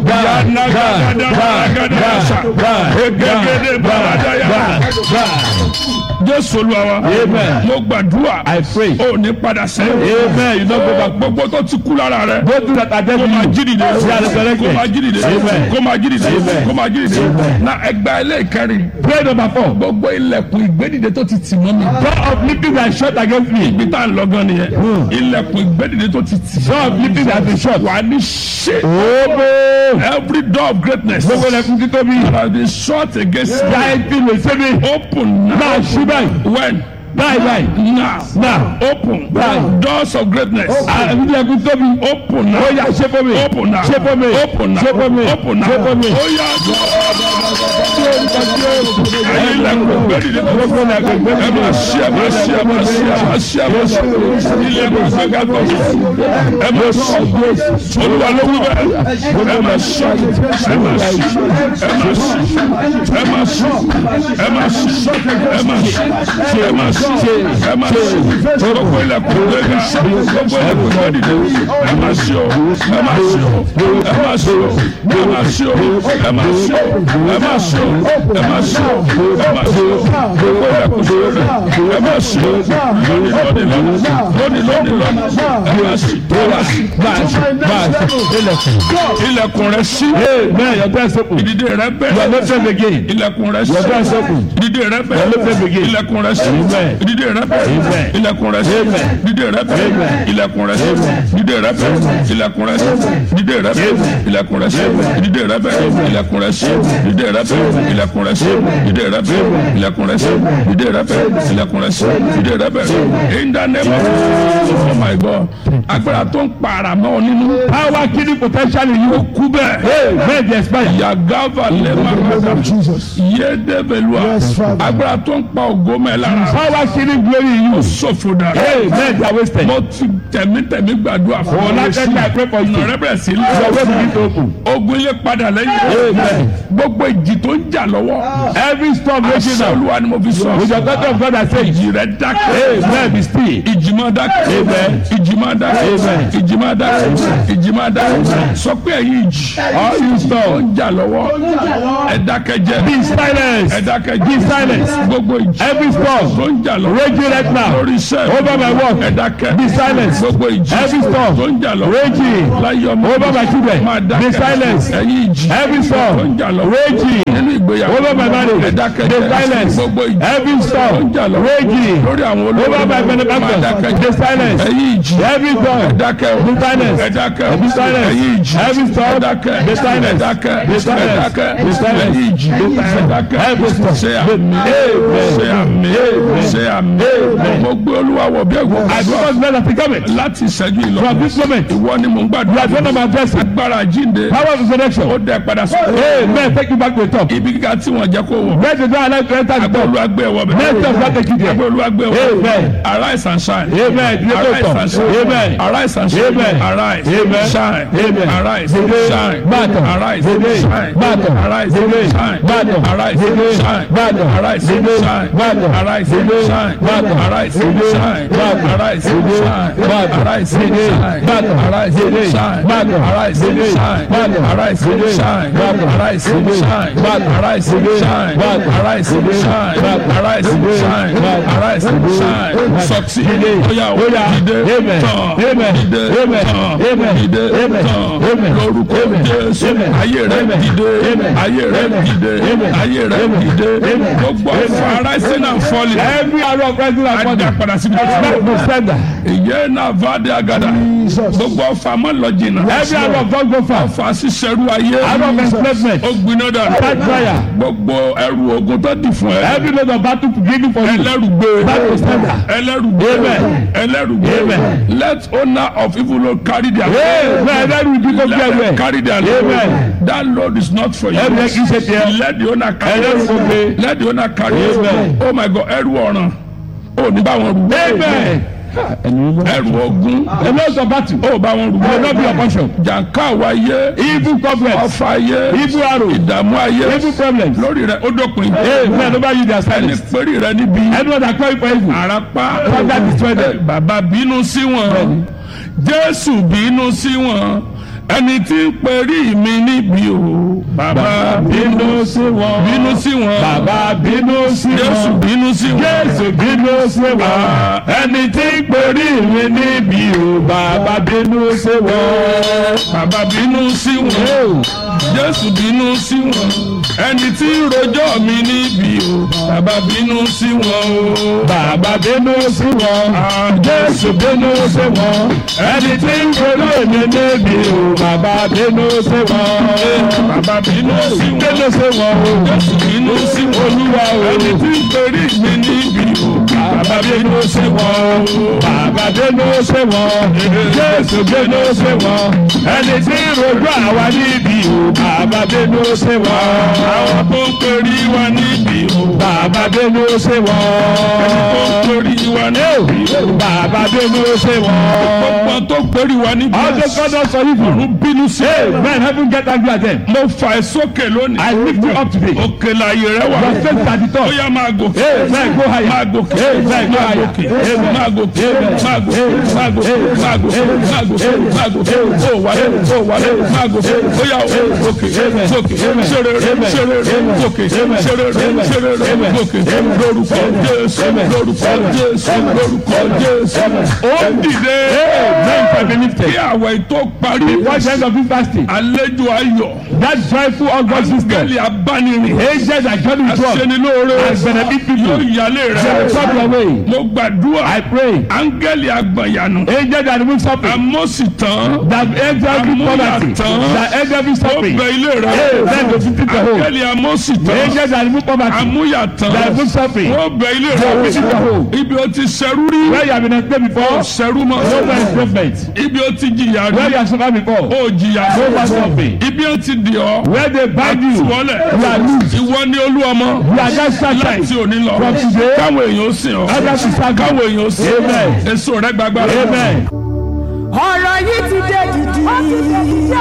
Yanagadagadagadagasha. Egegede baradaya. Jésù Olúwa wa. Amen. Mo gbàdúrà. I pray. O ní padà sẹ́yìn. Amen. You don't go back. Gbogbo tó ti kú lára rẹ̀. Go through that Kó identity. máa jí dìde. They are resurrected. Kó máa jí dìde. Amen. Kó máa jí dìde. Amen. Kó máa jí dìde. Amen. Na ẹgbàá ilé ìkẹrin. Prayer number four. Gbogbo ilẹ̀kùn ìgbédìde tó ti tì mọ́ mi. Door of lifting that shut against me. Ibi tá à ń lọ gan nìyẹn. Ilẹ̀kùn ìgbédìde tó ti tì. Door of lifting that been shut. Wà á ní ṣe. Obo. Every door of greatness Gbogbo ilẹ̀kùn títóbi. that has been shut against me. Yáa ti lè ṣe mi. Open now. Náà ṣí báyìí. When? Báyìí báyìí. Now. Now. Open. Báyìí. Doors of greatness. Àwọn ilẹ̀kùn tóbi. Open now. Ó yá ṣe fún mi. Open now. Ṣe fún mi. Open now. Ṣe fún mi. Open now. Ṣe fún mi. Ó yá. Ẹyin ilẹ̀kùn ìgbédìde tó Gbogbo ilẹ̀kùn ẹ ìgbésí. máa ṣí ẹ máa ṣí ẹ máa ṣí ẹ máa ṣí ẹ máa ṣí ilẹ̀kùn ìgbéga tó ẹ máa ṣí olúwa ló wí bẹ́ẹ̀ ẹ máa ṣí ẹ máa ṣí ẹ máa ṣí ẹ máa ṣí ẹ máa ṣí ẹ máa ṣí ẹ máa ṣí ẹ máa ṣí gbogbo ilẹ̀kùn ìgbéga gbogbo ilẹ̀kùn ìgbédìde ẹ máa ṣí o ẹ máa ṣí o ẹ máa ṣí o ẹ máa ṣí o ẹ máa ṣí o ẹ máa ṣí o ẹ máa ṣí o ẹ máa ṣí o gbogbo ilẹ̀kùn ìgbéga ẹ máa ṣí o lónìí lónìí lónìí lónìí lónìí ẹ máa ṣí ẹ máa ṣí Ilẹ̀kùn. ilẹ̀kùn rẹ ṣí Amen. Your door is open. ìdìde rẹ You are bẹ̀rẹ̀ not saved again. ilẹ̀kùn rẹ Your door is ṣí open. ìdìde rẹ Your bẹ̀rẹ̀ life begin. ilẹ̀kùn rẹ ṣí Amen. ìdìde rẹ bẹ̀rẹ̀ Amen. ilẹ̀kùn rẹ ṣí Amen. ìdìde rẹ bẹ̀rẹ̀ Amen. ilẹ̀kùn rẹ ṣí Amen. ìdìde rẹ bẹ̀rẹ̀ ilẹ̀kùn rẹ ṣí ìdìde rẹ bẹ̀rẹ̀ Amen. ilẹ̀kùn rẹ ṣí Amen. ìdìde rẹ bẹ̀rẹ̀ ilẹ̀kùn rẹ ṣí ìdìde rẹ bẹ̀rẹ̀ ilẹ̀kùn rẹ ṣí ìdìde rẹ bẹ̀rẹ̀ ilẹ̀kùn rẹ ṣí ìdìde rẹ bẹ̀rẹ̀ ilẹ̀kùn rẹ ṣí ìdìde rẹ bẹ̀rẹ̀ in the name of oh my God agbára tó ń para mọ́ ọ nínú Power killing potential in you. kú bẹ́ẹ̀. Amen. They expire. yagava lẹ́màgàdà yédebelua Yes, Father. agbára tó ń pa ògo mẹ́ lára Power killing glory in you. sọ̀fọ̀ dà Amen. They are wasted. mo ti tẹ̀mítẹ̀mí gbàdúrà fún Oh, like that, I pray for you. ọ̀rẹ́ bẹ̀rẹ̀ sí Your way begin to open. ogun ilé padà lẹ́yìn Amen. gbogbo ìjì tó ń jà lọ́wọ́ Every storm raging àṣẹ now. olúwa ni mo fi sọ With your daughter of God, I say, ìjì rẹ dákẹ́ Amen. Be still. ìjì máa dákẹ́ Amen. ìjì máa dákẹ́ Amen. ìjì máa dákẹ́ ìjì máa dákẹ́ sọ pé ẹ̀yin ìjì All you tó storm, ń jà lọ́wọ́ ẹ dákẹ́ jẹ́ be silent. ẹ dákẹ́ Be jẹ́ silent. gbogbo ìjì Every storm tó ń jà lọ́wọ́ raging right now. lórí iṣẹ́ Over my work. ẹ dákẹ́ Be silent. gbogbo ìjì Every storm tó ń jà lọ́wọ́ raging láyé ọmọ over my children. máa Be dákẹ́ silent. ẹ̀yin ìjì Every tó ń storm jà lọ́wọ́ raging nínú ìgbéyàwó over my marriage. ẹ dákẹ́ Be jẹ́ silent. gbogbo ìjì Every tó ń storm jà lọ́wọ́ raging lórí àwọn olórí over my máa dákẹ́ benefactors. Be jẹ́ silent. ẹ̀yin ìjì Every storm ẹ dákẹ́ o Be silent. ẹ dákẹ́ o Be silent. ẹ̀yin ìjì Every storm ẹ dákẹ́ Be silent. ẹ dákẹ́ Be ẹ silent. dákẹ́ Be silent. ẹ̀yin ìjì Be ẹ silent. dákẹ́ Every storm. ṣe àmì ṣe àmì ṣe àmì mo gbé olúwa wọ̀ bí ẹ̀gbọ́n I àdúrà promise men that the government láti ìṣẹ́jú ìlọ from this moment ìwọ ni mò ń you gbàdúrà are going to address it. agbára jíǹde Power of resurrection. ó dẹ padà sọ Amen. Take you back to the top. ibi kíkà tí wọ́n jẹ́ kó wọ̀ Let the door allow you to enter the agbẹ́ top. olúwa gbé ẹ̀wọ̀ bẹ̀ Let us not take you there. agbẹ́ olúwa gbé ẹ̀wọ̀ Amen. arise and shine Amen. Ilé tó arise tọ̀. and shine Amen. arise and shine Amen. arise Amen. shine Amen. arise Amen. shine Bàtàn. arise Amen. shine Bàtàn. arise Amen. shine Bàtàn. arise Amen. shine Bàtàn. arise Amen. shine Bàtàn. arise Amen. shine Bàtàn. arise Amen. shine Bàtàn. arise Amen. shine Bàtàn. arise Amen. shine Bàtàn. arise Amen. shine Bàtàn. arise Amen. shine Bàtàn. arise Amen. shine Bàtàn. arise Amen. shine Bàtàn. arise Amen. shine Bàtàn. arise Amen. shine Bàtàn. arise Amen. shine Bàtàn. arise Amen. shine Bàtàn. succeed Amen. oya Oya. dìde Amen. tán Amen. dìde Amen. tán Amen. dìde Amen. tán Amen. lórúkọ Amen. Jésù Amen. ayé rẹ Amen. dìde Amen. ayé rẹ Amen. dìde Amen. ayé rẹ Amen. dìde Amen. gbogbo Amen. ọ̀fọ̀ rising and falling Every arrow of rising and adá falling. padà sí Back to sender. ìyẹn náà vade agada gbogbo ọ̀fọ̀ àmọ́ lọ jìnnà Every arrow of don't go far. ọ̀fọ̀ àṣìṣẹ́rú ayé Arrow of enslavement. ó gbiná dànù Catch fire. gbogbo ẹrù ogun tó dì fún ẹ Every load of battle given for you. ẹlẹ́rùgbé Back to sender. ẹlẹ́rùgbé Amen. ẹlẹ́rùgbé Amen. let owner of evil load carry their Amen. Ẹlẹ́rù ibi tó let gbé them ẹrù ẹ̀. carry their load Amen. that load is not for you Ẹrù yẹn kì í ṣe tiẹ̀. let the owner carry Ẹlẹ́rù it kò gbé. let the owner carry it Amen. oh my god ẹrù ọ̀ràn ó ní bá wọn rù Amen. ẹrù ogun The loads of battle. ó bá wọn rù Will not be your portion. jàǹká àwáyé Evil problems. ọfà ayé Evil arrow. ìdààmú ayé Evil problems. lórí rẹ ó dópin Amen. Over you their ẹni silence. péré rẹ níbi Anyone that call you for evil. àràpá Father destroy them. bàbá bínú sí wọn jésù bínú sí wọn ẹni tí ń perí mi níbi o bàbá bínú sí wọn. bínú sí wọn bàbá bínú sí jésù wọn. bínú sí wọn jésù bínú sí wọn. Ah. ẹni tí ń perí mi níbi o bàbá bínú sí wọn. bàbá bínú sí wọn jésù bínú sí wọn ẹni tí ń rojọ́ mi níbi o bàbá bínú sí wọn o bàbá bínú sí wọn. Ah. jésù bínú sí wọn. ẹni tí ń perí mi níbi o bàbá bínú sí wọn. bàbá bínú sí wọn bínú sí wọn o. jésù bínú sí wọn olúwa o. ẹni tí ń perí mi níbi o bàbá bínú sí wọn o. Bàbá bínú sí wọn, Jésù bínú sí wọn, ẹni tí ń rojú àwa níbi o. Bàbá bínú sí wọn, àwọn tó ń perí wa níbi o bàbá bínú sí tó ń wọn, perí wa níbi o bàbá bínú sí wọn. gbogbo tó ń perí wa níbi All those God don sọ yìí ọ̀run bínú sí Hey, men heaven get angry at them. mo fà ẹ́ sókè lónìí I lift you up today. òkè láàyè rẹ wà Your faith at the ó top. yá máa gòkè Hey, men go higher. máa gòkè Hey, men go máa higher. gòkè Hey, men. máa gòkè Hey, men. máa gòkè máa gòkè máa gòkè máa gòkè máa gòkè ó wálé ó wálé máa gòkè ó yá ó gòkè gòkè ṣeré ṣeré gòkè ṣeré ṣeré gòkè lórúkọ Jésù lórúkọ Jésù lórúkọ Jésù ó dìde Men shall be lifted. kí àwẹ̀ tó parí Watch the end of this fasting. àlejò ayọ̀ That joyful August system. áńgẹ́lì abánirin Angels are joining with us. aṣenilóore And benefit people. yóò yálé They will come rẹ your way. mo gbàdúrà I pray. áńgẹ́lì agbọ̀nyànù Angels that remove suffering. amósìtàn That end every poverty. That end every ó suffering. bẹ ilé Hey, rẹ then to visit the home. áńgẹ́lì amósìtàn Angels that remove poverty. amúyàtàn That remove suffering. ó bẹ ilé That visit the rẹ home. ibi ó ti ṣẹrú rí Where you have been enslaved before. ṣẹrú No more mọ́ enslavement. ibi ó ti jìyà Where rí you have suffered before. ó jìyà No more suffering. ibi ó ti dì ọ́ Where they bind you. tiwọ́lẹ̀ You are loose. ìwọ ni olú ọmọ You are just láti satisfied. òní lọ From today. káwọn èèyàn ó sìn ọ́ Others will serve káwọn you. èèyàn ó sìn Amen. èso rẹ gbàgbà Amen. ọ̀rọ̀ yìí ti dé dìdì. ó ti dé dìdì